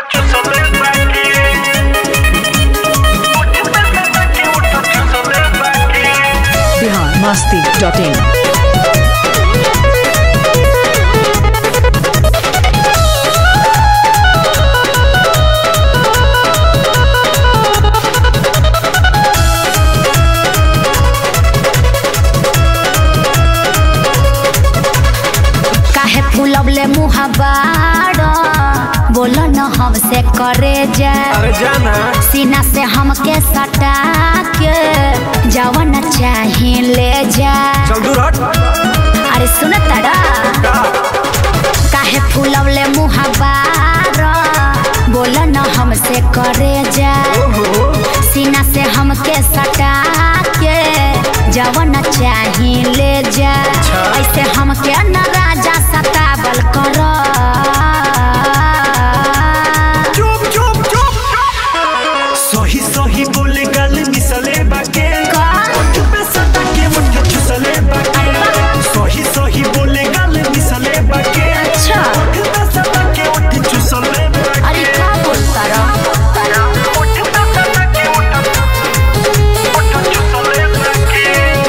Bihar Masti dot in काहे फूलवले मुहबार बोल न हमसे करे जा अरे जाना सीना से हमके सटा के जवन चाहे ले जा चल दूर हट अरे सुन तड़ा काहे फूलवले मुहबार बोल न हमसे करे जा सीना से हमके सटा के जवन चाहे ले जा ऐसे हमके न राजा सतावल कर चुप चुप चुप सही सही बोले गल मिसले बाके का? ओठ पे सटा के मुठ चुसले बाके सही सही बोले गल मिसले बाके अच्छा। ओठ पे सटा के ओठ चुसले बाके अरे का बोलता रहा ओठ पे सटा के ओठ ओठ चुसले बाके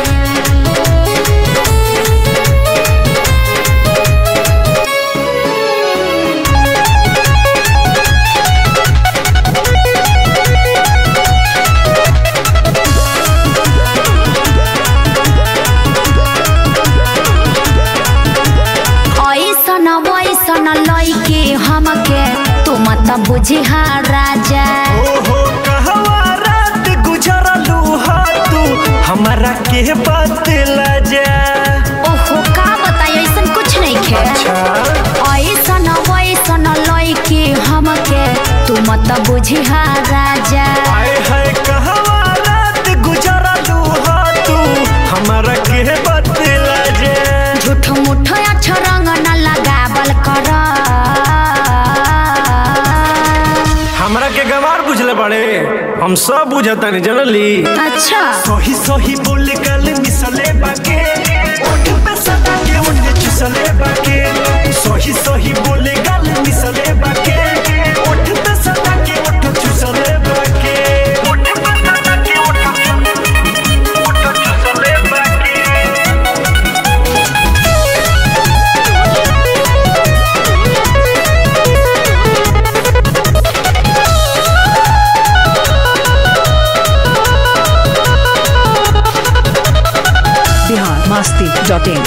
ऐसन वैसन लैके हमके तू मत बुझिहा राजा ओहो कहवा रात गुजरलू हा तू हमारा के बतला जा ओहो का बताई ऐसन कुछ नहीं खे ऐसन वैसन लैके हमके तू मत बुझिहा राजा आए है कहवा रात गुजरलू हा तू हमारा के बतला जा झूठ मूठ अच्छा रंग न लगावल कर हमरा के गवार बुझले बड़े हम सब बुझतानी जनली अच्छा सही सही बोले गल मिसले बाके ओठ पे सदा के ओठ चुसले बाके सही सही बोले गल मिसले बाके ओठ पे सदा के ओठ चुसले बाके ओठ पे सदा के ओठ ओठ चुसले बाके बिहार मस्ती डॉट इन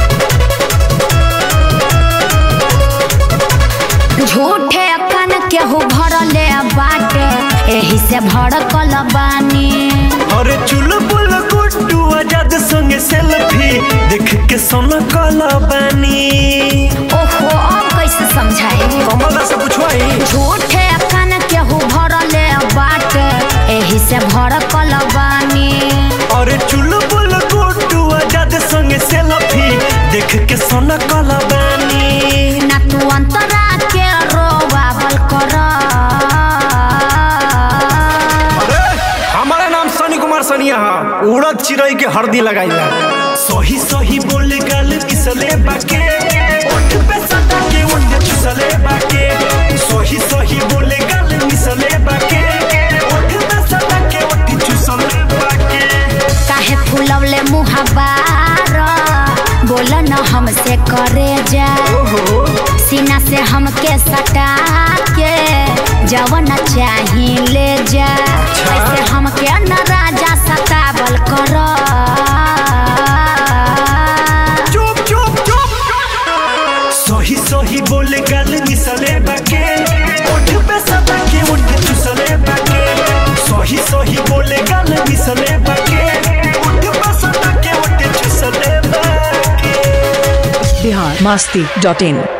झूठे कन केहू भरले बाटे एही से भड़कल बानी अरे चुलबुल गुड्डू आजाद संगे सेल्फी देख के सोना कला बानी ओहो अब कैसे समझाई कमला से पूछवाई झूठे कन केहू भरले बाटे एही से भड़कल बानी अरे चुलबुल गुड्डू आजाद संगे सेल्फी देख के सोना कला बानी ना तू अंतरा के रोवावल कर अरे हमारा नाम सनी कुमार सनिया है उड़द चिड़ै के हरदी लगाइला सही सही बोले गल किसले बाके ओठ पे सदा के ओठ चुसले बाके सही सही बोले गल मिसले बाके ओठ पे सदा के ओठ चुसले बाके काहे फूलवले मुहबार बोल न हमसे करे जा सीना से हमके सटा के जवन चाही ले जा ऐसे हमके न राजा सतावल कर चुप चुप चुप सही सही बोले गल मिसले बाके ओठ पे सदा के ओठ चुसले बाके सही सही बोले गल मिसले बाके ओठ पे सदा के ओठ चुसले बाके बिहार मस्ती डॉट इन